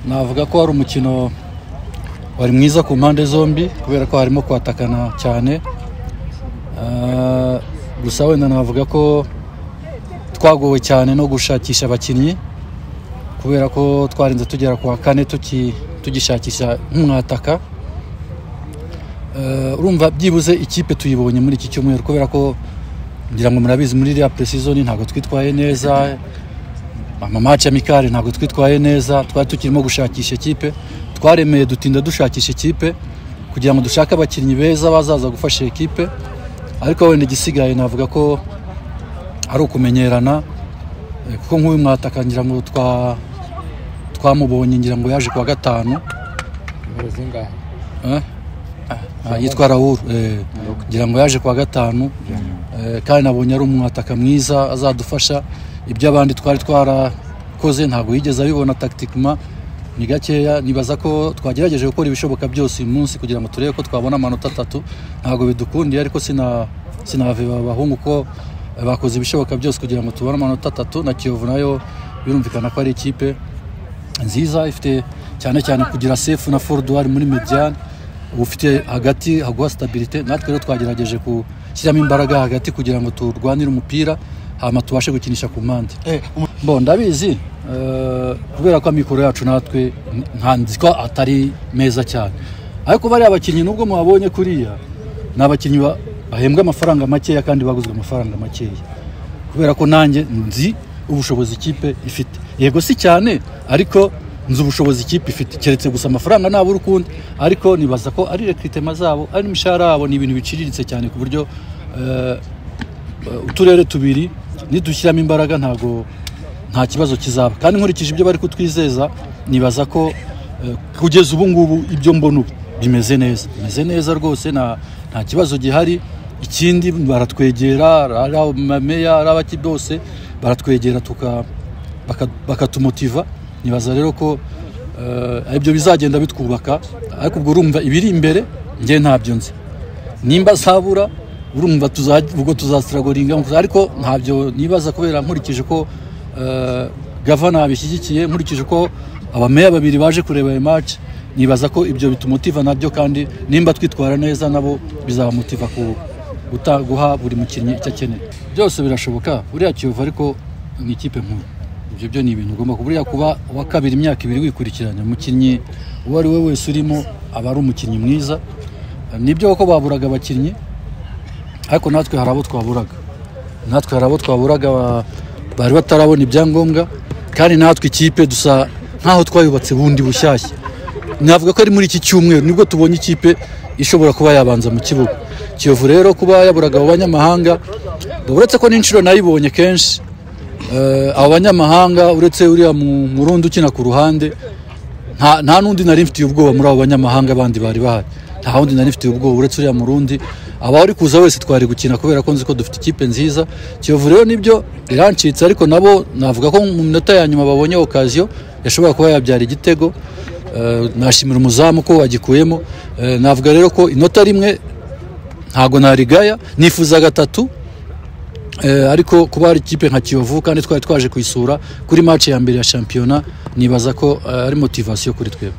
navuga ko wari umukino wari mwiza ku mpande zombi kubera ko harimo kwatakana cyane Ah, gusa wenda navuga ko twagowe cyane no gushakisha abakinnyi kubera ko twarinze tugera ku wa kane tuki- tugishakisha nk'umwataka Eh, urumva byibuze ikipe tuyibonye muri iki cyumweru kubera ko ngira ngo murabizi muri iriya preseason ntabwo twitwaye neza amamaci amikare ntabwo twitwaye neza twari tukirimo gushakisha ikipe twaremeye dutinda dushakisha ikipe kugira ngo dushake abakinnyi beza bazaza gufasha ikipe ariko wenda igisigaye navuga ko ari ukumenyerana eh, kuko nk'uyu mwataka ngira ngo twa twamubonye ngira ngo yaje ku wa gatanu nimero zingahe Eh? Ah, yitwa Raoul eh, ngira ngo yaje kuwa gatanu eh, kandi nabonye ari umwataka mwiza azadufasha ibyo abandi twari twarakoze ntabwo yigeze abibona tactiquement ni gakeya nibaza ko twagerageje gukora ibishoboka byose uyu munsi kugira ngo turebe ko twabona amanota atatu ntabwo bidukundiye ariko sina sinahave abahungu ko eh, bakoze ibishoboka byose kugira ngo tubone amanota atatu na Kiyovu nayo birumvikana ko ari ikipe nziza ifite cyane cyane kugira sefu na foruduwari muri mediyani uba ufite hagati haguha sitabirite natwe rero twagerageje gushyiramo imbaraga hagati kugira ngo turwanire umupira hanyuma tubashe gukinisha ku mpande bo ndabizi eh, kubera ko amikoro yacu natwe nta nzi ko atari meza cyane ariko bariya bakinnyi nubwo muhabonye kuriya ni abakinnyi ba- bahembwa amafaranga makeya kandi baguzwe amafaranga makeya kubera ko nanjye nzi ubushobozi ikipe ifite yego si cyane ariko nzi ubushobozi ikipe ifite keretse gusa amafaranga ntabura ukundi ariko nibaza ko ari rekritema zabo ari imishahara yabo ni ibintu biciriritse cyane ku buryo eh, eh, uturere tubiri nidushyiramo imbaraga ntago nta kibazo kizaba kandi nkurikije ibyo bari kutwizeza nibaza ko eh, kugeza ubu ngubu ibyo mbona ubu bimeze neza bimeze neza rwose nta nta kibazo gihari ikindi baratwegera ari amameya ari abaki bose baratwegera tuka baka- bakatumotiva nibaza rero ko eh, ibyo bizagenda bitwubaka ariko ubwo urumva ibiri imbere njye ntabyo nzi nimba zabura urumva tuza- ubwo tuzasiragoringa ariko ntabyo nibaza kubera nkurikije ko eh, gavana bishyigikiye nkurikije ko abameya babiri baje kureba ayo match nibaza ko ibyo bitumutiva nabyo kandi nimba twitwara neza nabo bizabamutiva ku guta- guha buri mukinnyi icyo akeneye byose birashoboka buriya kiyovu ariko ni ikipe nkuru ibyo byo ni ibintu ugomba kuburiya kuba uwa kabiri imyaka ibiri wikurikiranya umukinnyi uwo ari we wese urimo aba ari umukinnyi mwiza nibyo koko baburaga abakinnyi ariko natwe hari abo twaburaga natwe hari abo twaburaga ba- bari batarabona ibyangombwa kandi natwe ikipe dusa nk'aho twayubatse bundi bushyashya navuga ko ari muri iki cyumweru nibwo tubonye ikipe ishobora kuba yabanza mu kibuga kiyovu rero kuba yaburaga abo banyamahanga uretse ko n'inshuro nayibonye kenshi Eh, abo banyamahanga uretse uriya mu- murundi ukina ku ruhande nta nta n'undi nari mfitiye ubwoba muri abo banyamahanga bandi bari bahari nta wundi nari mfitiye ubwoba uretse uriya murundi aba uri kuza wese twari gukina kubera ko nzi ko dufite ikipe nziza kiyovu rero nibyo irancitse ariko nabo navuga ko mu minota ya nyuma babonye okaziyo yashobora kuba yabyara igitego Eh, nashimira umuzamu ko wagikuyemo Eh, navuga rero ko inota rimwe ntago narigaya nifuza gatatu Eh, ariko kuba hari ikipe nka kiyovu kandi twari twaje kuyisura kuri match ya mbere ya shampiyona nibaza ko eh, ari motivasiyo kuri twebwe